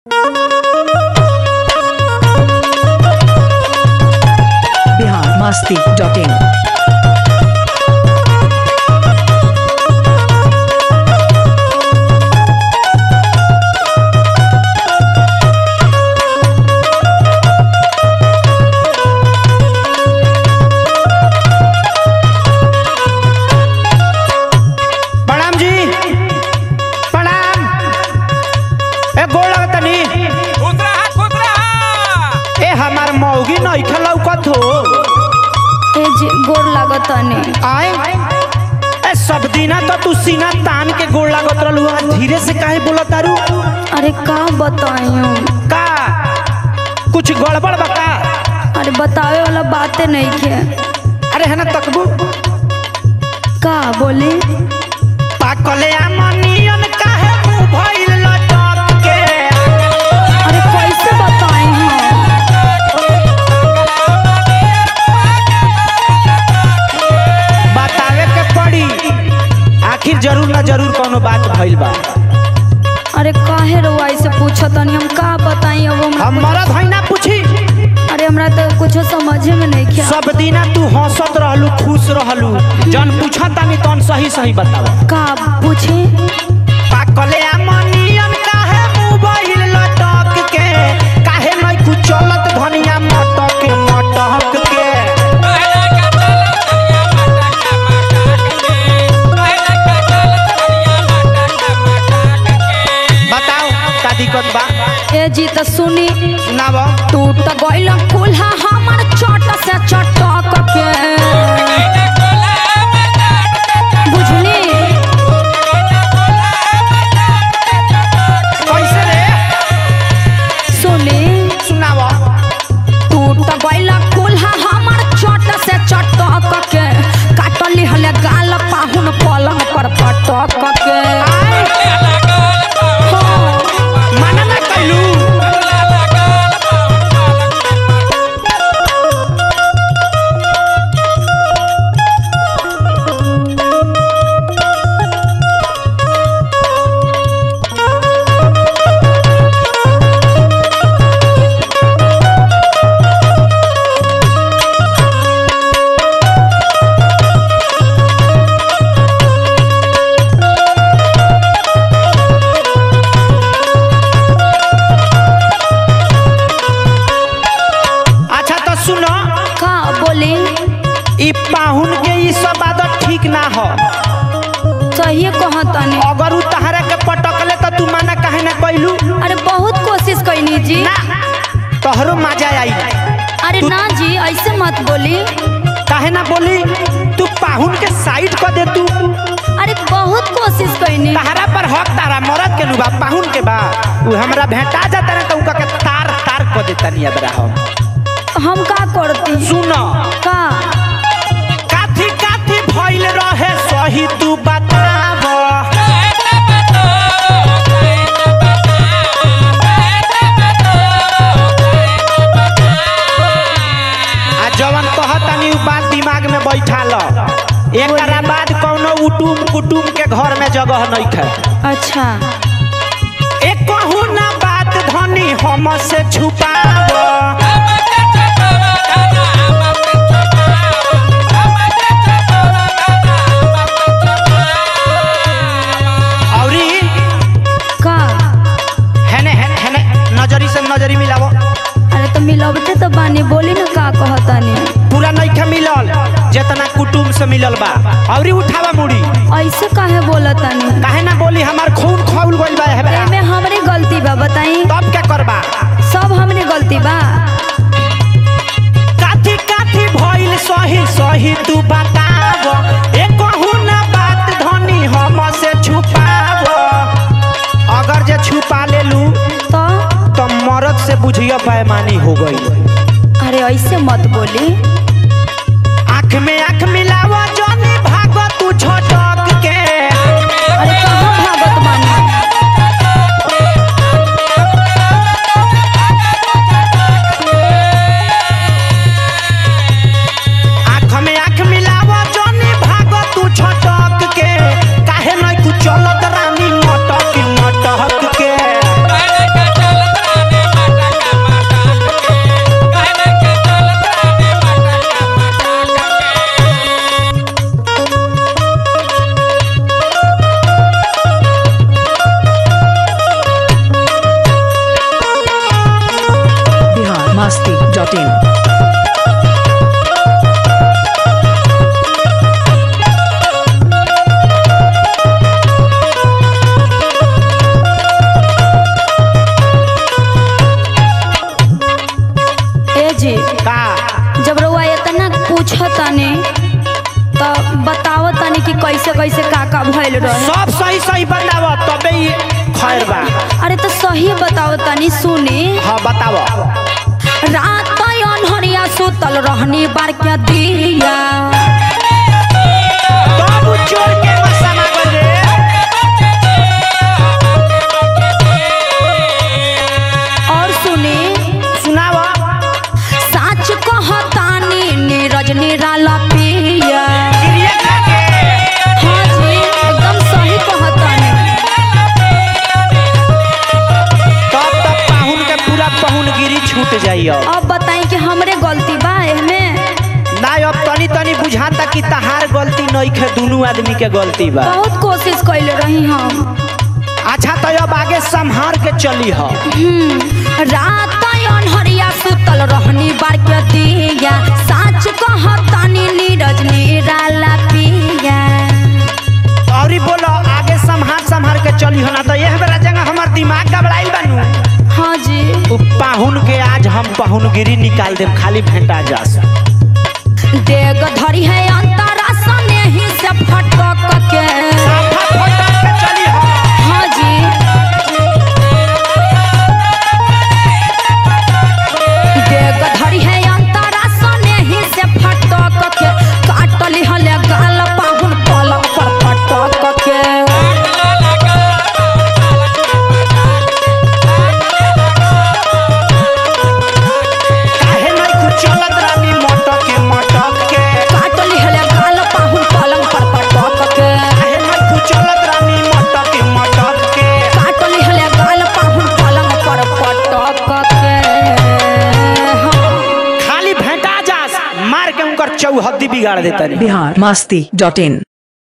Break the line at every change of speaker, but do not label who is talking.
masti.in.
प्रणाम जी प्रणाम ए गोड़ लगतनी
खुश रहा खुश रहा
ए हमार मौगी नइखे लौकत हो
ए जे गोर लागताने
आए ए सब दिना तो तू सीना तान के गोड़ लागत रहलू आज धीरे से काहे बोलत तारू
अरे का बतायूं
का कुछ गड़बड़ बा का
अरे बतावे वाला बातें नहीं खे
अरे है ना तकबू
का बोले
पाकले आमनियन काहे मुंह भइल लटक के
अरे कैसे बताई हम
बतावे के पड़ी आखिर जरूर ना जरूर कोनो बात भइल बा
अरे काहे रउआ ऐसे पूछतनी हम का बताई अब हमरा
हम मरद है ना पूछी
अरे हमरा तो कुछ समझे में नहीं खे
सब दिना तू हंसत रहलू खुश रहलू जन पूछा तानी तन सही सही बताव
का पूछे
पाकले आमनियन काहे मोबाइल लटक के काहे नहीं कुछ चलत धनिया मटक मटक के बताओ का दिक्कत बा
ए जी तो सुनी
सुनाव
टूट गइल कुल्हा हमर चट से चटक के बुझली
कैसे रे
सुनी
सुनाव
टूट गइल कुल्हा हमर चट से चटक के काटली हले गाल पाहुन पलंग पर पटक के हो,
माना ना कैलू अच्छा तो सुनो
का बोली
ई पाहुन के ई सब आदत ठीक ना हो
सही कहतनी
अगर उ तहरा के पटकले तो तू माना काहे ना कैलू
अरे बहुत कोशिश कैनी जी
ना तोहरो मजा आई
अरे ना जी ऐसे मत बोली
काहे ना बोली तू पाहुन के साइड कर दे तू
अरे बहुत कोशिश कैनी
तहरा पर हक तारा मरद के नु बा पाहुन के बा उ हमरा भेंटा जाता ना तो उका के तार तार कर देता नहीं अबरा हम
हम का करती
सुनो
का
काथी काथी भइल रहे सही तू बताव आ जवन कहतनी उ बात दिमाग में बैठा ल एकरा बाद कौनो उटुम कुटुम के घर में जगह नहीं खे
अच्छा
एक कहू ना बात धनी हम से छुपाव औरी
का
हेने हेने हेने नजरी से नजरी मिलावो
अरे तो मिलबते तो बानी बोली ना का कहतनी
पूरा नइखे मिलल जितना कुटुम से मिलल बा औरी उठावा मुड़ी
ऐसे काहे बोलतनी
काहे ना बोली हमार खून खौल गइल बा हेबरा
एमे हमरे गलती बा बताई
तब क्या करबा
सब हमरे गलती बा
काथी काथी भइल सही सही तू बताव एक कहू ना बात धनी हम से छुपाव अगर जे छुपा लेलू
तो
तो मरद से बुझिया पैमानी हो गई
अरे ऐसे मत बोली
आँख में आँख मिलावा जानी भाग तू झटक के
अरे कहाँ भागत बानी
आँख में आँख मिलावा जानी भाग तू झटक के काहे नहीं कुछ चलत रानी मटक मटक के
masti.in.
ए जी
का
जब रउआ इतना पूछतानी तो बताओ तनी कि कैसे कैसे का का भइल रहे
सब सही सही बताव तबे ही खैर बा
अरे तो सही बताओ तनी सुनी
हाँ बताव
रात अनहरिया सुतल रहनी बार के दिया
तब उ चोर के मसाला बजे
और सुनी
सुनाव
साच कहतानी नीरज निराला पिया
गिरिया खा के
हाँ जी एकदम सही कहतानी
तब तब पाहुन के पूरा पहुनगिरी छूट जाई अब
अब बताई कि हमरे गलती बा एहमे
ना अब तनी तनी बुझाता कि तहार गलती नइखे दुनू आदमी के गलती बा
बहुत कोशिश कैले रही हम
अच्छा तो अब आगे संभार के चली ह
हम्म, रात अनहरिया सुतल रहनी बार के दिया साच कहतानी नीरज निराला पिया
और बोलो आगे संभार संभार के चली हो ना तो यह बेरा जगह हमार दिमाग घबराइल बानू
हाँ जी
उ पाहुन के आज हम पाहुनगिरी निकाल देम खाली भेंटा जास
डेग धरी है अंतरा सने ही से फटक के
साफा फोटा के चली हो
हाँ जी डेग धरी है अंतरा सने ही से फटक के काटली हले गाल पाहुन पलंग पर फटक के
काहे नहीं कुछ चलत रानी मटक के मटक के
काटली हले गाल पाहुन पलंग पर फटक के
काहे नहीं कुछ चलत रानी मटक के मटक के
काटली हले गाल पाहुन पलंग पर फटक के हाँ
खाली भेंटा जास मार के उनकर चौहद्दी बिगाड़ देता रे
Bihar masti.in.